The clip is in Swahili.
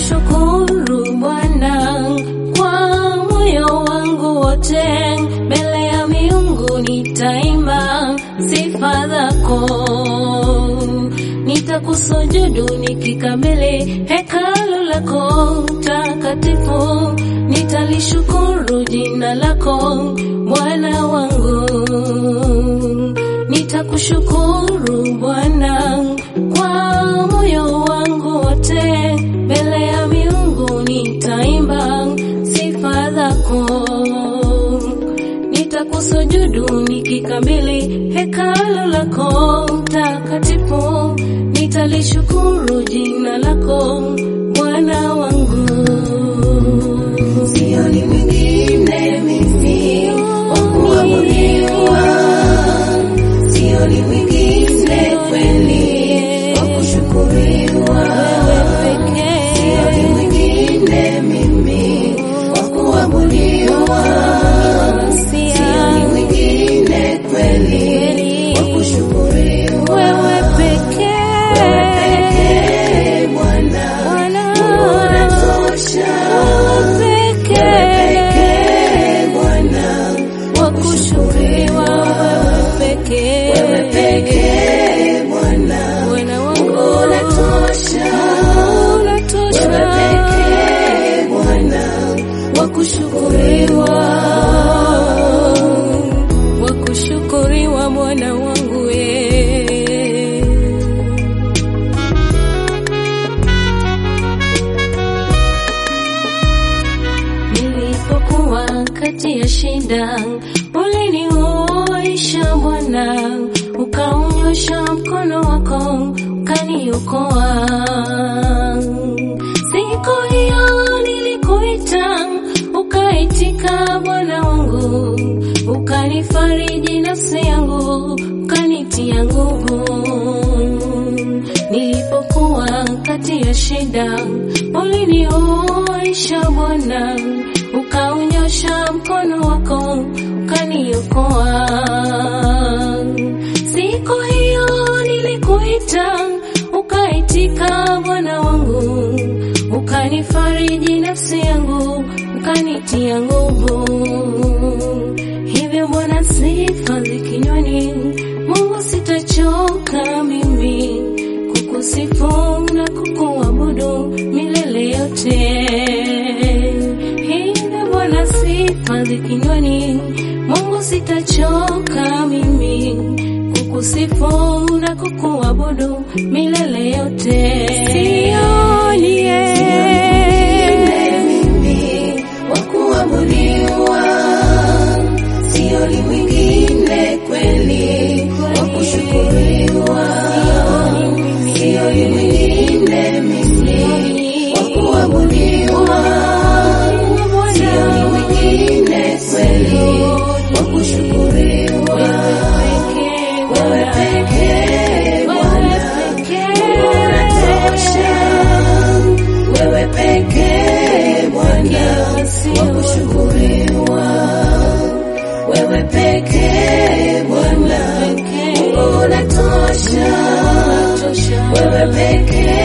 Nitakushukuru Bwana kwa moyo wangu wote, mbele ya miungu nitaimba sifa zako. Nitakusujudu nikikabili hekalu lako takatifu, nitalishukuru jina lako Bwana wangu. Nitakushukuru Bwana kwa moyo wangu wote, mbele ya miungu nitaimba sifa zako. Nitakusujudu nikikabili hekalu lako takatifu, nitalishukuru jina lako Bwana wangu. Sioni mwingine mimi wa kuabudiwa, sioni mwingine kweli wa kushukuriwa, sioni mwingine mimi wa kuabudiwa, sioni mwingine kweli wa kushukuriwa. Wewe pekee, Wewe pekee Bwana, Bwana. unatosha. wewe Pekee pekee Bwana, wa kushukuriwa, wewe pekee, wewe pekee Bwana, Bwana wangu unatosha. unatosha, Wewe pekee Bwana, wa kushukuriwa, wa kushukuriwa Bwana wangu wewe. Nilipokuwa kati ya shida, uliniosha Bwana, ukaunyosha mkono wako ukaniokoa. Siku hiyo nilikuita, ukaitika Bwana wangu, ukanifariji nafsi yangu, ukanitia nguvu nilipokuwa kati ya shida, ulinioisha Bwana, ukaunyosha mkono wako ukaniokoa. Siku hiyo nilikuita, ukaitika Bwana wangu, ukanifariji nafsi yangu, ukanitia nguvu. Hivyo Bwana, sifa zikinywani, Mungu sitachoka mimi kukusifu na kukuabudu milele yote. Hivyo Bwana, sifa zikinywani, Mungu sitachoka mimi kukusifu na kukuabudu milele yote. Sioni mwingine mimi wa kuabudiwa, sioni mwingine kweli wa kushukuriwa, sioni mwingine mimi wa kuabudiwa, sioni mwingine kweli wa kushukuriwa. Wewe pekee Bwana, unatosha. Wewe pekee Bwana, wa kushukuriwa. Wewe pekee Bwana, unatosha. Wewe pekee